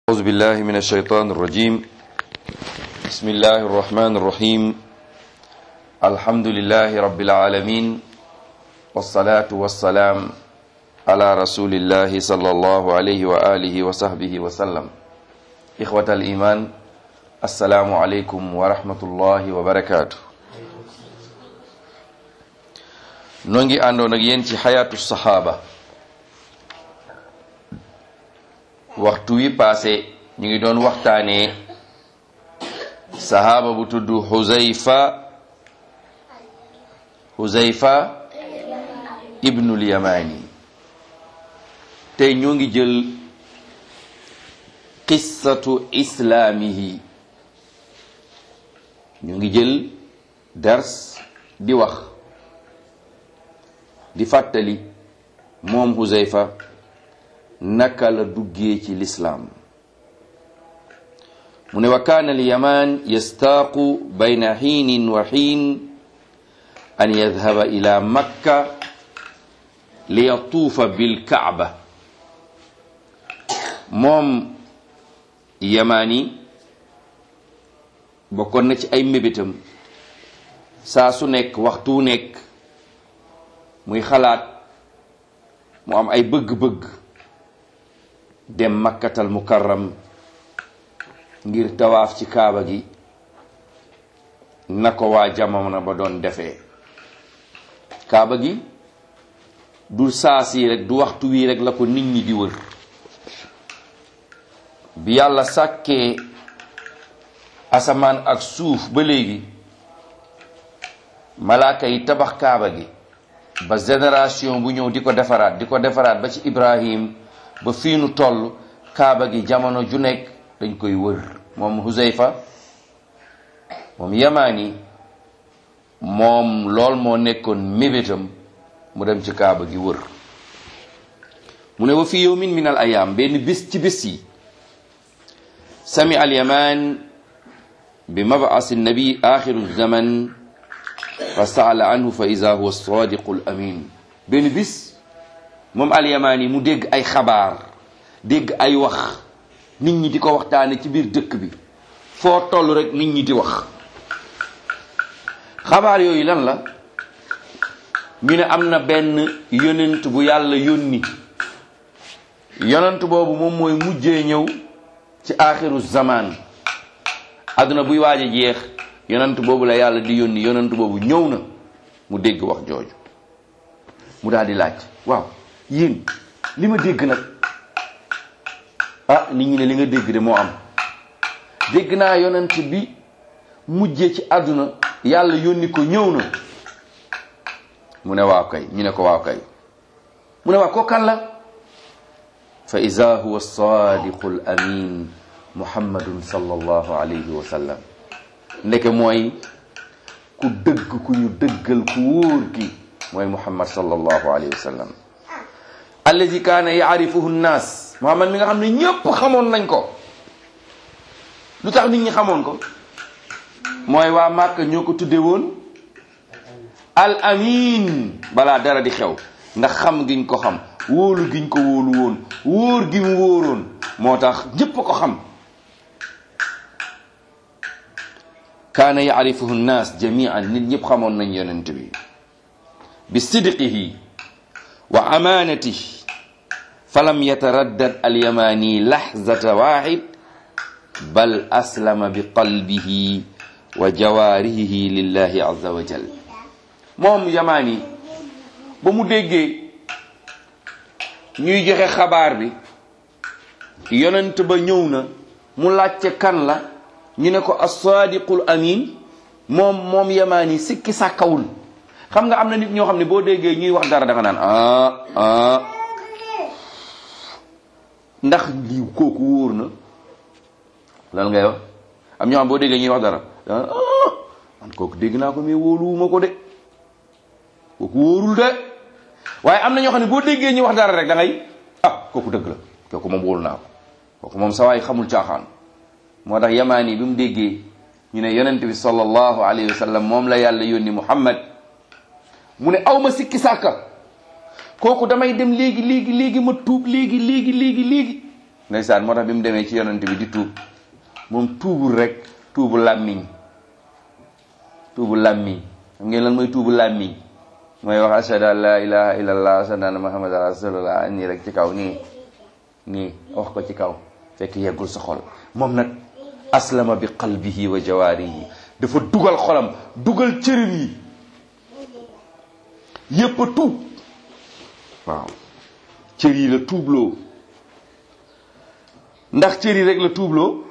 أعوذ بالله من الشيطان الرجيم بسم الله الرحمن الرحيم الحمد لله رب العالمين والصلاة والسلام على رسول الله صلى الله عليه وآله وصحبه وسلم إخوة الإيمان السلام عليكم ورحمة الله وبركاته نونجي أندو نجين حياة الصحابة waxtu wi passé ñu ngi doon waxtaanee sahaaba bu tudd Huzayfa Huzayfa ibnul Yamani tey ñoo ngi jël qissatu islaamihi ñu ngi jël dars di wax di fàttali moom Huzayfa naka la duggee ci lislaam mu ne wa kaana alyamaan yastaaqu bayna xiinin wa xiin an yadhaba ila makka li yatuufa bilkaaba moom yamaan yi bokkoon na ci ay mébétam saa su nekk waxtu wu nekk muy xalaat mu am ay bëgg-bëgg dem makkatal mukarram ngir tawaaf ci kaaba gi na ko waa jamono ba doon defee kaaba gi du saasi rek du waxtu wii rek la ko nit ñi di wër bi yàlla sàkkee asamaan ak suuf ba léegi malaaka yi tabax kaaba gi ba génération bu ñëw di ko defaraat di ko defaraat ba ci Ibrahim ba fii nu toll kaaba gi jamono ju nekk dañ koy wër moom Huzayfa moom yamaani moom lool moo nekkoon mébétam mu dem ci kaaba gi wër mu ne wa fi yawmin min al ayaam benn bis ci bis yi sami al yamaan bi mab'as nabi axiru zaman fa saala anhu fa ida huwa sadiqu al amin benn bis moom alyamaani mu dégg ay xabaar dégg ay wax nit ñi di ko waxtaane ci biir dëkk bi foo toll rek nit ñi di wax xabaar yooyu lan la ñu ne am na benn yonent bu yàlla yónni yonent boobu moom mooy mujjee ñëw ci aaxiru zaman àdduna buy waaj a jeex yonent boobu la yàlla di yónni yonent boobu ñëw na mu dégg wax jooju mu daal di laaj waaw yéen li ma dégg nag ah nit ñi ne li nga dégg de moo am dégg naa yonent bi mujjee ci àdduna yàlla yónni ko ñëw na mu ne waaw kay ñu ne ko waaw kay mu ne waaw ko kan la fa ida huwa sadiqu al amin muhammadun sallallahu alayhi wa sallam ndeke mooy ku dëgg ku ñu dëggal ku wóor ki mooy muhammad sallallahu alayhi wa sallam allazi kaana yaarifuhu nnaas muhammad mi nga xam ne ñëpp xamoon nañ ko lu tax nit ñi xamoon ko mooy waa Màkka ñoo ko tudde woon al amin balaa dara di xew ndax xam giñ ko xam wóolu giñ ko wóolu woon wóor gi mu wóoroon moo tax ñëpp ko xam kaana yaarifuhu nnaas jamian nit ñëpp xamoon nañ yonent bi bi sidqihi wa amaanati falam yataraddad alyamani lahzata waxid bal aslama bi qalbihi wa jawaarihi lillahi azza wa jal moom yamaani ba mu déggee ñuy joxe xabaar bi yonent ba ñëw na mu laajte kan la ñu ne ko as-sadiqul amin moom moom yamaani sikki sàkkawul xam nga am na nit ñoo xam ne boo déggee ñuy wax dara da nga naan ah ah ndax lii kooku wóor na lan ngay wax am ñoo xam boo déggee ñuy wax dara da nga ah man kooku dégg naa ko mais wóoluwuma ko de kooku wóorul de waaye am na ñoo xam ne boo déggee ñuy wax dara rek da ngay ah kooku dëgg la kooku moom wóolu naa ko kooku moom sa waay xamul caaxaan moo tax yamaani bi mu déggee ñu ne yonent bi sallallahu alayhi wa sallam moom la yàlla yónni muhammad mu ne aw ma sikki sàkka kooku damay dem léegi léegi léegi ma tuub léegi léegi léegi léegi ndeysaan moo tax bi mu demee ci yonent bi di tuub moom tuubul rek tuubu làmmiñ tuubu làmmiñ xam ngeen lan mooy tuubu làmmiñ mooy wax ashhadu an la ilaha illallah ashhadu anna muhammadan rasulullah nii rek ci kaw nii nii wax ko ci kaw fekk yeggul sa xol moom nag aslama bi qalbihi wa jawaarihi dafa dugal xolam dugal cërim yi yépp a tuub waaw cër yi la tuubloo ndax cër yi rek la tuubloo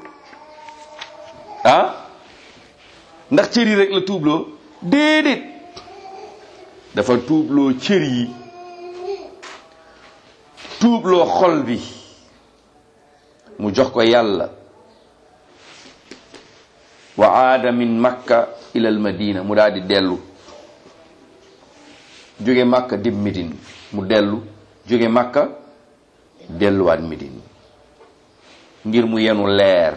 ah ndax cër yi rek la tuubloo déedéet dafa tuubloo cër yi tuubloo xol bi mu jox ko yàlla wa aada min makka ila al madina mu daal di dellu jóge makka dim midin mu dellu jóge makka delluwaat midin ngir mu yenu leer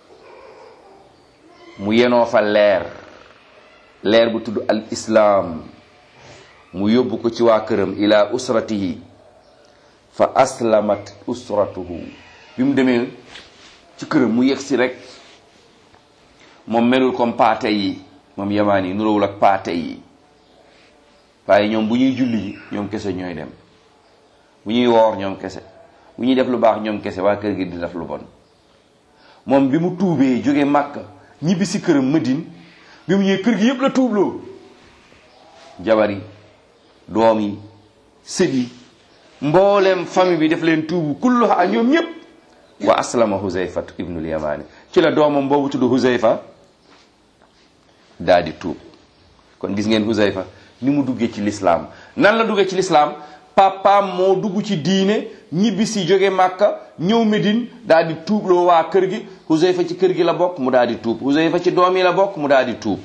mu yenoo fa leer leer bu tudd al islaam mu yóbbu ko ci waa këram ila usratihi fa aslamat usratuhu bi mu demee ci këram mu yegg si rek moom melul comme paate yi moom yamaan yi nurawul ak paate yi waaye ñoom bu ñuy julli ji ñoom kese ñooy dem bu ñuy woor ñoom kese bu ñuy def lu baax ñoom kese waa kër gi di def lu bon moom bi mu tuubee jóge màkka ñibbi si këram Madine bi mu ñëwee kër gi yépp la tuubloo jabar yi doom yi sët yi mbooleem famille bi def leen tuubu kulluha ñoom ñépp wa aslama Huzayfa ibnul Yamani ci la doomam boobu tudd Huzayfa daa di tuub kon gis ngeen Huzayfa ni mu duggee ci lislaam nan la duggee ci lislaam papaam moo dugg ci diine ñibbi si jóge màkka ñëw Medine daal di tuubloo waa kër gi Huzayfa ci kër gi la bokk mu daal di tuub Huzayfa ci doom yi la bokk mu daal di tuub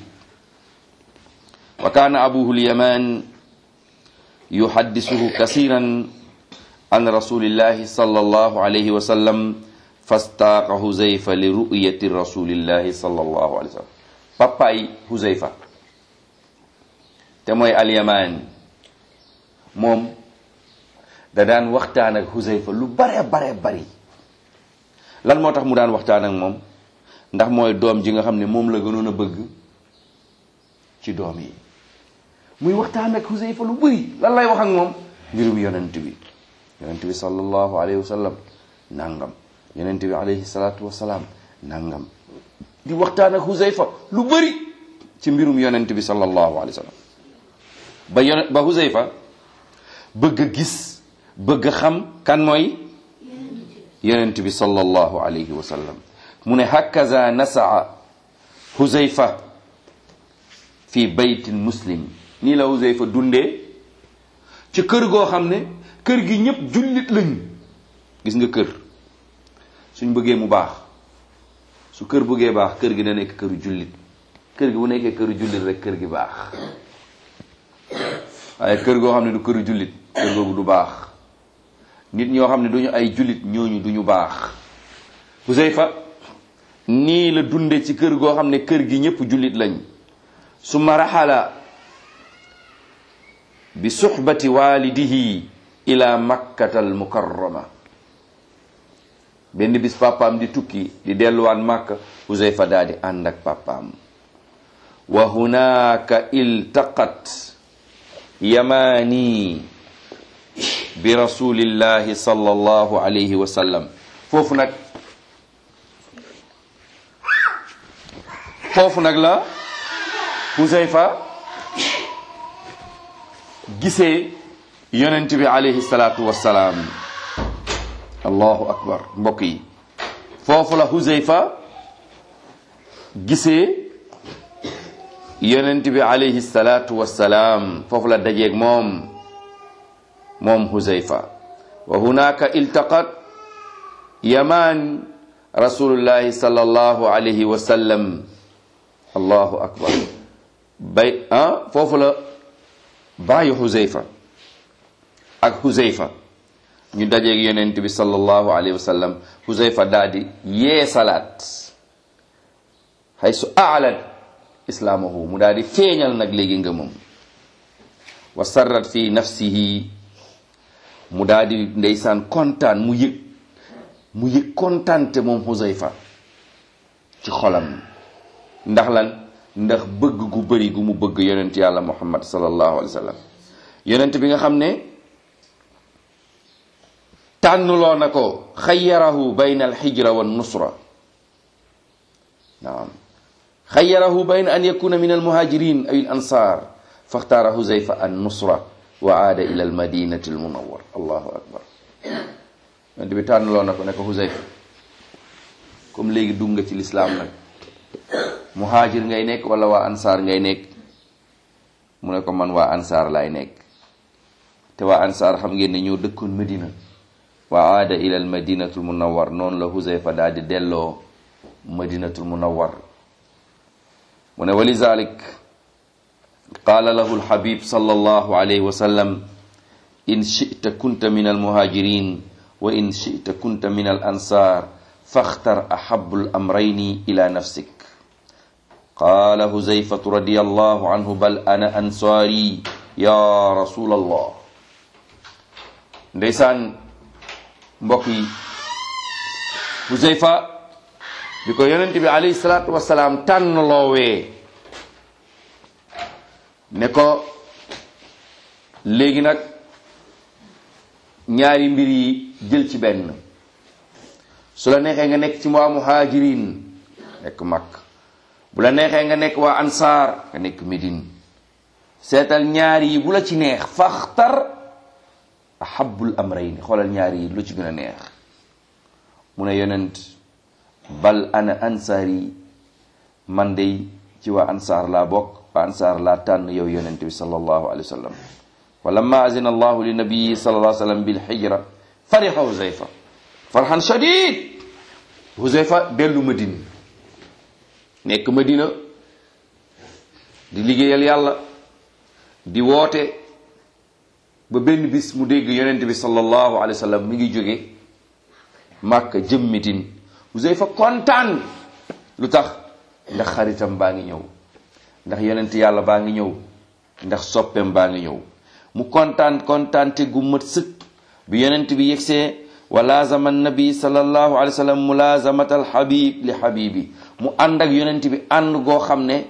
wa kaana abuhu lyaman yuhaddisuhu kasiran an rasulillahi sallallahu alayhi wa sallam fastaaqa Huzayfa li ru'yati rasulillahi sallallahu alayhi wa sallam papaay Huzayfa te mooy alyamaan moom da daan waxtaan ak Huzayfa lu bare bare bari lan moo tax mu daan waxtaan ak moom ndax mooy doom ji nga xam ne moom la gënoon a bëgg ci doom yi muy waxtaan ak Huzayfa lu bari lan lay wax ak moom mbirum yonent bi yonent bi sallallahu alayhi wa sallam nangam yonent bi alayhi salaatu wa salaam nangam di waxtaan ak Huzayfa lu bari ci mbirum yonent bi sallallahu alayhi wa sallam ba yon ba Huzayfa bëgg a gis bëgg a xam kan mooy yonent bi sallallahu alayhi wa sallam mu ne hakaza nasaa Huzayfa fi baytin muslim nii la Huzayfa dundee ci kër goo xam ne kër gi ñëpp jullit lañ gis nga kër suñ bëggee mu baax su kër bëggee baax kër gi da nekk këru jullit kër gi bu nekkee këru jullit rek kër gi baax waaye kër goo xam ne du këru jullit kër googu du baax nit ñoo xam ne duñu ay jullit ñooñu duñu baax Huzayfa nii la dunde ci kër goo xam ne kër gi ñëpp jullit lañ summa raxala bi suxbati walidihi ila makkata al mukarrama benn bis papaam di tukki di delluwaat màkka Huzayfa daa di ànd ak papaam wa hunaka iltaqat yamaani bi rasulillahi sallallahu alayhi wa sallam foofu nag foofu nag la Huzayfa gisee yonent bi alayhi salaatu wassalaam allahu akbar mbokk yi foofu la Huzayfa gisee yonent bi alayhi salaatu wassalaam foofu la dajeeg moom moom Huzayfa wa hunaka iltaqat yaman rasulullahi sallallahu alayhi wa sallam allahu akbar bay ah foofu la bàyyi Huzayfa ak Huzayfa ñu dajeeg yonent bi sallallahu alayhi wa sallam Huzayfa daal di yee salaat haysu aalat islaamahu mu daal di feeñal nag léegi ngëmam wa sarrat fi nafsihi mu daal di ndeysaan kontaan mu yëg mu yëg kontante moom Huzayfa ci xolam ndax lan ndax bëgg gu bëri gu mu bëgg yonent yàlla muhammad sallallahu alayhi wa sallam yonent bi nga xam ne tànnuloo na ko xayyarahu bayna alxijra wa nusra naam xayyarahu bayna an yakuna min almuhajirin aw al ansar faxtaara huzayfa an nusra wa aada ila almadinati almunawar allahu akbar yonent bi tànnuloo na ko ne ko huzayfa comme léegi dugg nga ci lislaam nag muhaajir ngay nekk wala waa ansaar ngay nekk mu ne ko man waa ansaar laay nekk te waa ansaar xam ngeen ne ñoo dëkkoon medina wa aada ila al madinatul munawar noonu la huzayfa daal di delloo madinatul munawar mu ne walizalik qaala lahu alhabib sallallahu alayhi wa sallam in shita kunta min almuhajirin wa in shita kunta min al ansar faxtar ahabu lamrayni ila nafsik qaala huzayfatu radiyallahu anhu bal ana ansaari ya rasul allah ndeysaan mbokk yi huzayfa bi ko yonent bi alayhi salaatu wasalaam tànn loowee ne ko léegi nag ñaari mbir yi jël ci benn su la neexee nga nekk ci waa muhajirin nekk Makka bu la neexee nga nekk waa ansaar nga nekk Médine seetal ñaar yi bu la ci neex faxtar ahabul amrayni xoolal ñaar yi lu ci gën a neex mu ne yonent bal ana ansaar yi man dey ci waa ansaar laa bokk waa ansaar laa tànn yow yonent bi sallallahu alayhi wa sallam wa lamma azina allahu li nabiyi sallallahu alayhi wa sallam bil hijra fariha huzayfa farhan shadid huzayfa dellu madina nekk madina di liggéeyal yàlla di woote ba benn bis mu dégg yonent bi sallallahu alayhi wa sallam mi ngi jóge màkka jëm Medine huzayfa kontaan lu tax ndax xaritam baa ngi ñëw ndax yonent yàlla baa ngi ñëw ndax soppeem baa ngi ñëw mu kontaan kontaante gu mat sëkk bi yonent bi yegsee wa laazama nabi sallallahu alayhi wa sallam mulaazamat al habib li habibi mu ànd ak yonent bi ànd goo xam ne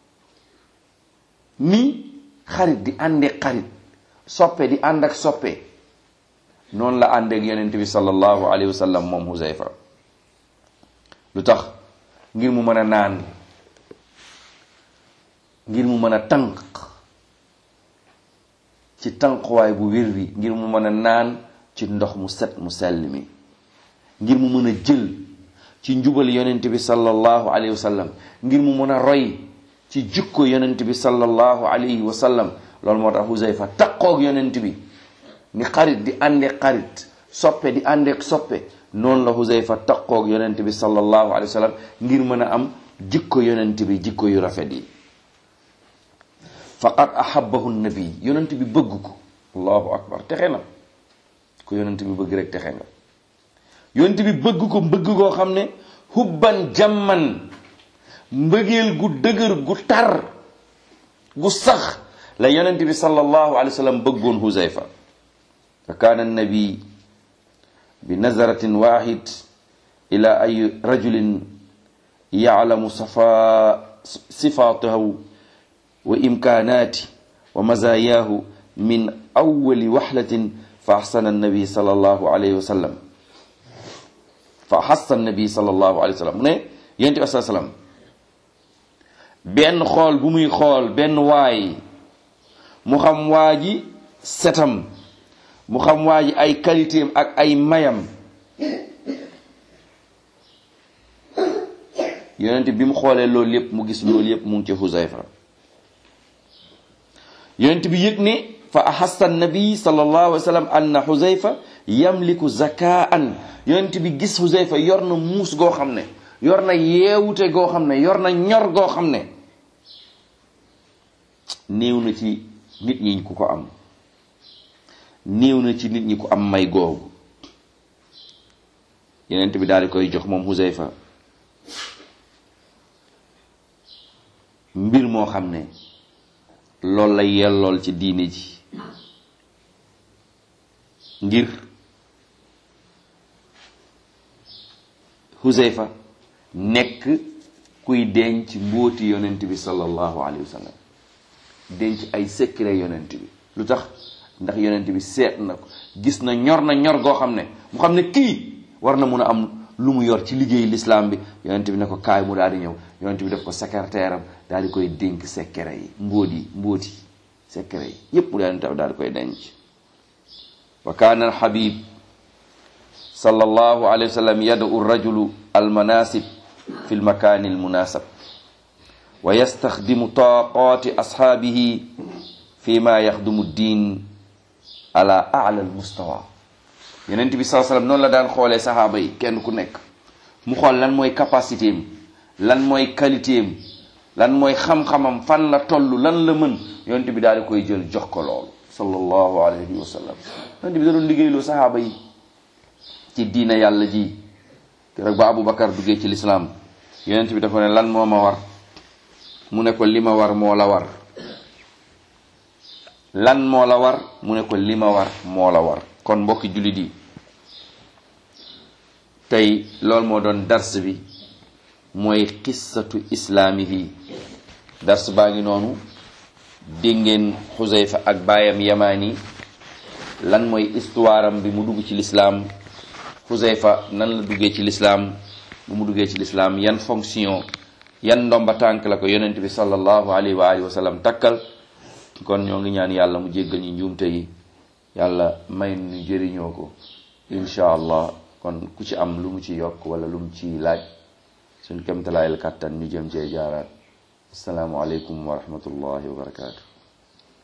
ni xarit di ànde xarit soppe di ànd ak soppe noonu la ànd ak yonent bi sallallahu alayhi wa sallam moom Huzayfa lu tax ngir mu mën a naan ngir mu mën a tànq ci tànquwaay bu wér wi ngir mu mën a naan ci ndox mu set mu sell mi ngir mu mën a jël ci njubal yonent bi sallallahu alayhi wa sallam ngir mu mën a roy ci jukko yonent bi sallallahu alayhi wa sallam loolu moo tax Huzayfa taqoog yonent bi ni xarit di àndeek xarit soppe di àndeek soppe noonu la Huzayfa taqoog yonent bi sallallahu alayhi wa sallam ngir mën a am jikko yonent bi jikko yu rafet yi faqad ahabbahu nabi yonent bi bëgg ko allahu akbar texe na ko yonent bi bëgg rek texe nga yonent bi bëgg ko bëgg koo xam ne hubban jamman mbëggeel gu dëgër gu tar gu sax la yonent bi sallallahu alayhi wa sallam bëggoon huzayfa fa kaana nabi bi nazaratin wahid ila ay rajulin yaclamu safa sifatahu wa imkaanaati wa mazayaahu min awwali waxlatin fa axsana annabi sallallahu alayhi wa sallam fa xassa annabi sallallahu alayhi wa sallam mu ne yonent bi saa sallam benn xool bu muy xool benn waay mu xam waa ji setam mu xam waa ji ay qualité am ak ay mayam yonent bi mu xoolee loolu yépp mu gis loolu yépp mu ngi ci Huzayfa yonent bi yëg ne fa ahassa nabi sallallahu alayhi wa sallam anna Huzayfa yamliku zakaan yonent bi gis Huzayfa yor na muus goo xam ne yor na yeewute goo xam ne yor na ñor goo xam ne néew na ci nit ñi ku ko am néew na ci nit ñi ku am may googu yonent bi daal di koy jox moom Huzayfa mbir moo xam ne loolu la yellool ci diine ji ngir Huzayfa nekk kuy denc mbóoti yonent bi sallallahu alayhi wa sallam denc ay secret yonent bi lu tax ndax yonent bi seet na ko gis na ñor na ñor goo xam ne mu xam ne kii war na mun a am lu mu yor ci liggéey l'islam bi yonent bi ne ko kaay mu daal di ñëw yonent bi def ko secrétaire am daal di koy dénk secret yi mbóot yi mbóot yi secret yi yépp daal daal di koy denc wa kaana alxabib sallallahu alayhi wa sallam yad'u rajulu almanasib fi lmakani almunasab wa yastaxdimu taqati ashaabihi fi ma yaxdumu ddin ala ala almustawa yonent bi saa sallam noonu la daan xoolee saxaaba yi kenn ku nekk mu xool lan mooy capacité am lan mooy qualité am lan mooy xam-xamam fan la toll lan la mën yonent bi daal di koy jël jox ko loolu sallallahu alayhi wa sallam yonent bi da doon liggéeyloo saxaaba yi ci diina yàlla ji keroog ba Aboubacar duggee ci lislaam yonent bi dafa ne lan moo ma war mu ne ko li ma war moo la war lan moo la war mu ne ko li ma war moo la war kon mbokki jullit yi tey loolu moo doon dars bi mooy qissatu islaamihi dars baa ngi noonu dégg ngeen xuseyfa ak baayam yamaani lan mooy histoire am bi mu dugg ci lislaam xuseyfa nan la duggee ci lislaam bu mu duggee ci lislaam yan fonction yan ndomba tànk la ko yonent bi sallallahu alayhi wa alihi wa sallam takkal kon ñoo ngi ñaan yàlla mu jéggal ñu njuumte yi yàlla may nu jëriñoo ko incha allah kon ku ci am lu mu ci yokk wala lu mu ci laaj suñ kemtalaayal kàttan ñu jëm cee jaaraat asalaamualeykum wa rahmatullahi wa barakaatu